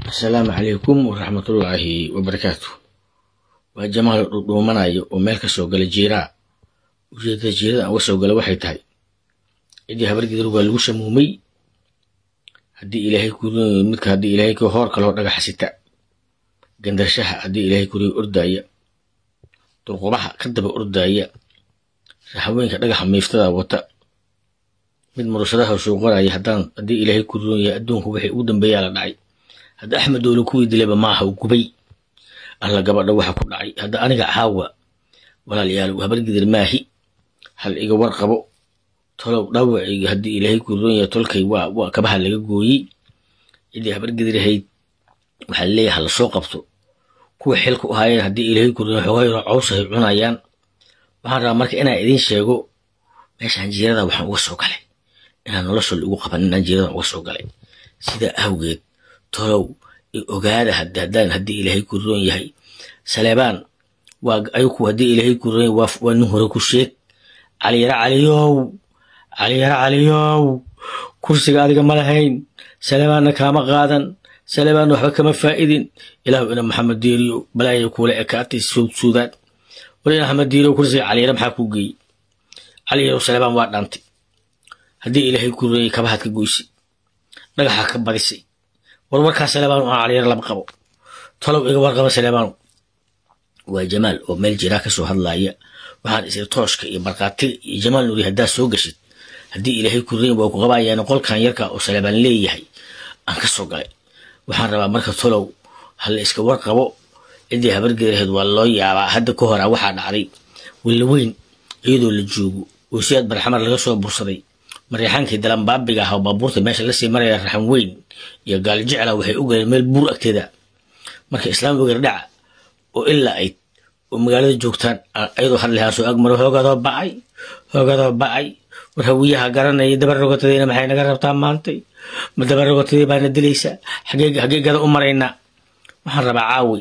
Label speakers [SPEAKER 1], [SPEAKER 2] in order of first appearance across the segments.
[SPEAKER 1] asalaamu calaykum waraxmatullaahi wabarakaatu waa jamaal dhudhuumanayo oo meel ka soo gala jiiraa ujeedada jiirada aan uga soo gala waxay tahay ciddii habargidir waa lagu shamuumay haddii ilaahay kuriyo midka haddii ilaahay ku hoor kaloo dhagaxa sita gandarshaha haddii ilaahay kuriyo ordaaya durqubaha ka daba ordaaya raxaweenka dhagaxa miiftada wata mid murushadaha shuuqanaya haddaan haddii ilaahay kuriyon yahay adduunku wixii ugu dambeeyaa la dhacay hadda axmed doole kuwii dilayba maaha u gubay alla gabadha waxa ku dhacay hadda aniga caawa walaalayaal habargidir maahi hal iga warqabo tolow dhawacayga haddii ilaahay kuriyon yahay tolkay waa waa kabaha laga gooyey ciddii habargidirahayd waxaa leeyahay hala soo qabto kuwa xilku ahaayeen haddii ilaahay kuriyon xoogayro cawsahay cunayaan waxaan rabaa marka inaan idiin sheego meeshaan jiirada waxaan uga soo galay inaan nolosha lagu qaban inaan jiiradan uga soo galay sidaa awgeed tolow ogaada haddaan haddii ilaahay ku roon yahay saleebaan waa ayku haddii ilaahay ku roon yahay waa nin hore ku sheeg caliyara caliyow caliyara caliyow kursiga adiga ma lahayn saleebaanna kaama qaadan saleebaan waxba kama faa'idin ilaahu ina maxamed diiriyo balaaya kuula ekaatay suudsuudaan wal ina maxamed diiriyo kursiga caliyara maxaa ku geeyey caliyaro saleebaan waa dhaantay haddii ilaahay ku roon yahay kabahaad ka goysay dhagaxaa ka badisay warwarkaa saleebaan aan caliyaro lama qabo tolow iga warqaba saleebaan waa jamaal oo meel jiraa ka soo hadlaaya waxaan isir tooshka iyo markhaatiga iyo jamaal nuuri haddaad soo gashid haddii ilaahay kuriin waa ku qabaayaan qolkan yarka oo saleebaan leeyahay aan ka soo galay waxaan rabaa marka tolow hala iska warqabo ciddii habargeeraheed waa loo yaabaa hadda ka hora waxaa dhacday willaweyn iyadoo la joogo oo siyaad barxamar laga soo bursaday mareexaankii dalanbaabiga ah oo baabuurta meesha lasii maraya raxan weyn iyo gaalijecla waxay u galeen meel buur agteeda marka islaam wegar dhaca oo ilaa ayd oo magaalada joogtaan ayadoo hadlahaa soo agmaro hoogadoo bacay hoogadoo bacay war hawiyaha garanaya dabarogotadayna maxay naga rabtaa maantay ma dabarogotadii baana dilaysaa xagee gada u maraynaa waxaan rabaa caawi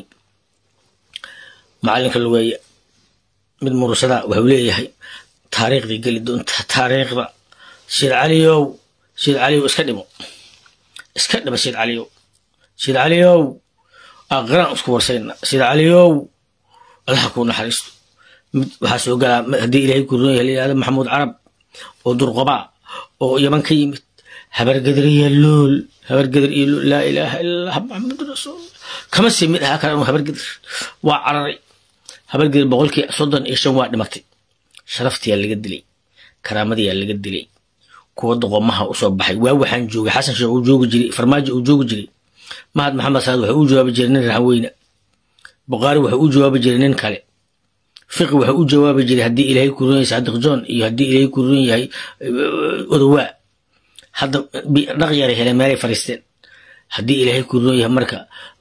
[SPEAKER 1] macalinka lugeeya mid murusada waxuu leeyahay taariikhdii geli doonta taariikhda siid caliyow siid caliyow iska dhimo iska dhima siid caliyow siid caliyow aqraan isku warsayna siid caliyow allaha kuu naxariisto mid waxaa soo galaa haddii ilaahay ku roon yahay layihahdo maxamuud carab oo durqobaa oo yaman ka yimid habargedir iyo luul habargedir iyo luul laa ilaaha illallah maxamadu rasuulullah kama sii mid ahaa kale anu habargedir waa cararay habargedir boqolkii soddon iyo shan waa dhimatay sharaftiyaa laga dilay karaamadiyaa laga dilay kuwa doqomaha usoo baxay waa waxaan joogay xasan sheekh uu joogi jiray farmaajo uu joogi jiray mahad maxamed saad wuxuu u jawaabi jiray nin raxweyne buqaari wuxuu u jawaabi jiray nin kale fiqi wuxuu u jawaabi jiray haddii ilaahay ku roon yahay saadiq john iyo haddii ilaahay ku roon yahay odowaa hadda dhaq yaray heleen meelay fariisteen haddii ilaahay ku roon yahay marka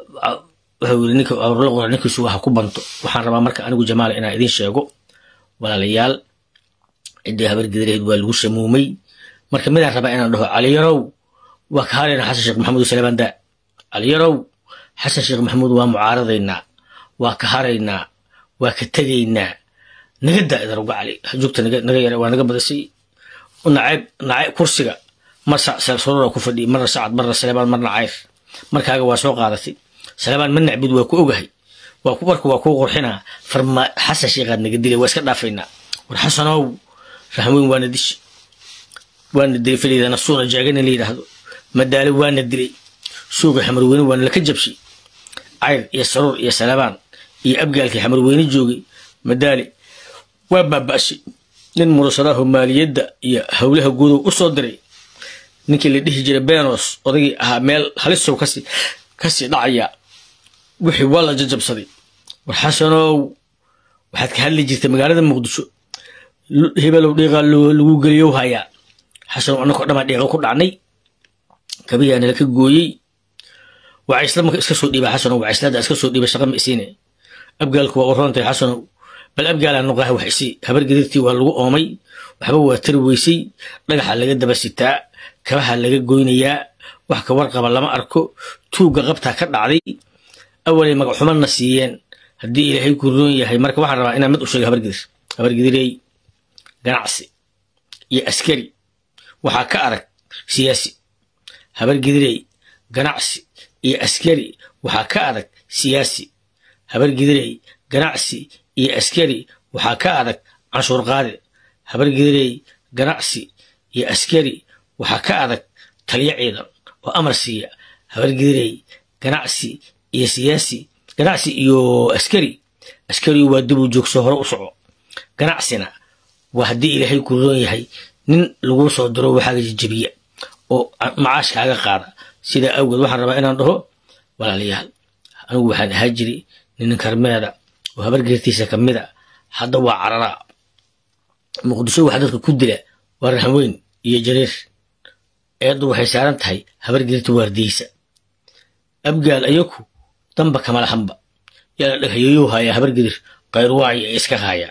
[SPEAKER 1] wuxuu yiri ninka la qora ninkiisu waxa ku banto waxaan rabaa marka anigu jamaala inaan idiin sheego walaalayaal ciddii habargediraheed waa lagu shamuumay marka midaan rabaa inaan dhaho caliyarow waa ka harayna xasan sheekh maxamuud saleebaan daa caliyarow xasan sheekh maxamuud waa mucaaradaynaa waa ka haraynaa waa ka tegaynaa naga daa idan uga cali joogta naga yara waa naga badisay nacayb nacayb kursiga mar sarora ku fadhiya marna sacad marna saleebaan marna cayr markaaga waa soo qaadatay saleebaan ma nacbid waa ku ogahay waa ku warka waa kuu qurxinaa farma xasan sheekhaad naga dilay waa iska dhaafaynaa war xasanow rahweyn waana dishi waana dilay faliidana suuna jaagana la yidhaahdo madaale waana dilay suuga xamarweyne waana laka jabshay cayr iyo saruur iyo salabaan iyo abgaalkii xamarweyne joogay madaale waa baaba'shay nin murusadaho maaliyadda iyo howlaha guudow u soo diray ninkii la dhihi jiray benos odagii ahaa meel halisow kasi kasii dhacaya wixii waa la jajabsaday war xasanow waxaad ka hadli jirtay magaalada muqdisho hebelow dhiiqaa lagu geliyow hayaa xasanow annakoo dhamaa dhiiqa ku dhacnay kabiyaa nala ka gooyey wacaysla marka iska soo dhiiba xasanow wacayslada iska soo dhiiba shaqa ma isiine abgaalku waa u roontay xasanow bal abgaalaa noqaha wax isii habargedirtii waa lagu oomay waxba waa tari weysay dhagaxa laga daba sitaa kabaha laga goynayaa wax ka warqaba lama arko tuugga qabtaa ka dhacday awalay magaxumadna siiyeen haddii ilaahay ku roon yahay marka waxaan rabaa inaan mid u sheega habargedir habargedirey ganacsi iyo askari waxaa ka arag siyaasi habargedirey ganacsi iyo askari waxaa ka adag siyaasi habargidirey ganacsi iyo askari waxaa ka adag canshuur qaade habargidirey ganacsi iyo askari waxaa ka adag taliyo ciidan oo amar siiya habargidirey ganacsi iyo siyaasi ganacsi iyo askari askarigu waa dib u joogso hore u soco ganacsina waa haddii ilaahay ku roon yahay nin laguu soo diro waxaaga jajabiya oo macaash kaaga qaada sidaa awgeed waxaan rabaa inaan dhaho walaalayaal anigu waxaan ahaa jiri nin karmeeda oo habargeertiisa ka mid a hadda waa cararaa muqdisho waxa dadka ku dila waa raxweyn iyo jariir eeddu waxay saaran tahay habargeerta waardiyeysa abgaal ayaku damba kamalahanba yaa la dhaghayoyou haayaa habargedir qayrwaayo ay iska haayaan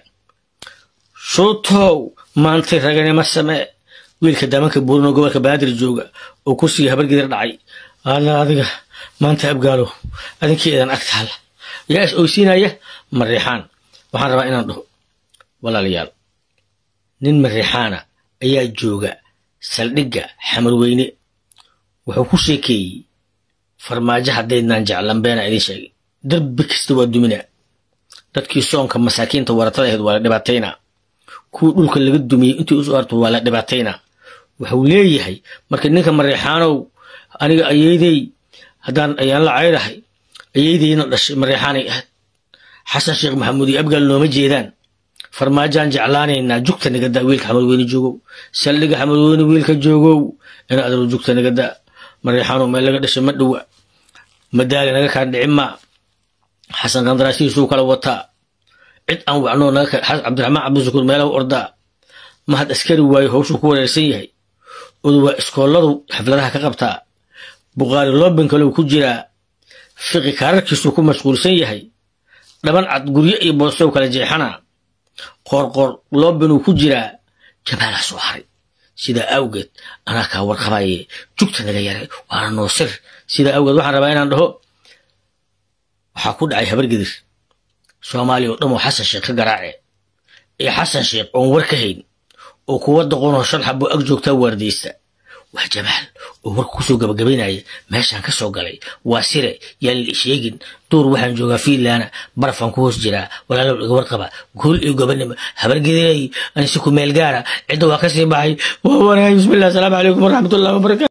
[SPEAKER 1] shuutow maantay raganima samee wiilka daamanka buurinoo gobolka banaadir jooga oo kursiga habargedir dhacay alla adiga maanta abgaalo adinkii idan ag taalla yaa is oysiinaya mariixaan waxaan rabaa inaan dhaho walaalayaal nin mariixaana ayaa jooga saldhigga xamarweyne wuxuu ku sheekeeyey farmaajo haddaydnaan jeclan beena idin sheegay darbi kasta waa duminaa dadkii soonka masaakiinta waratada ahayd waa la dhibaataynaa kuwii dhulka laga dumiyey intii usoo harto waa la dhibaataynaa wuxuu leeyahay marka ninka mariixaanow aniga ayeydey haddaan ayaan la cayrahay ayeydeyna dhashay mariixaanay ahayd xasan sheekh maxamuud iyo abgaal nooma jeedaan farmaajaan jeclaanaynaa jugta nagadaa wiilka xamarweyne joogow saldhiga xamarweyne wiilka joogow ina adalo jugta nagadaa mariixaanow meel laga dhashay ma dhowa madaali naga kaan dhicin maa xasan qandaraashihiisuu kala wataa cid aan wacnoo cabdiraxmaan cabdishakuur meelaha ordaa mahad askari waayo howshuu ku wareersan yahay odu waa iskooladu xafladaha ka qabtaa bukhaari loobin kaleu ku jiraa fiqi kaararkiisuu ku mashquulsan yahay dhaban cad guryo iyo boostow kala jeexana qoorqoor loobinuu ku jiraa jabaalaa soo haray sidaa awgeed anaa kaa warqabaye jugta naga yaray waana noo sir sidaa awgeed waxaan rabaa inaan dhaho waxaa ku dhacay habargedir soomaaliya oo dhan oo xasan sheekh ka garaace iyo xasan sheekh oon war ka hayn oo kuwa doqonoo shan xabo ag joogtaa waardiyeysta waa jamaal oo warka kusoo gabagabaynaya meeshaan ka soo galay waa sire yaan la sheegin duur waxaan joogaa fiinlaana barafaan ku hoos jiraa walaalow iga warqaba guul iyo gobanimo habargedirey ansi ku meel gaara cidda waa ka sii baxay waa wanahay bismillah asalaamu calaykum waraxmatullahi wabarakatu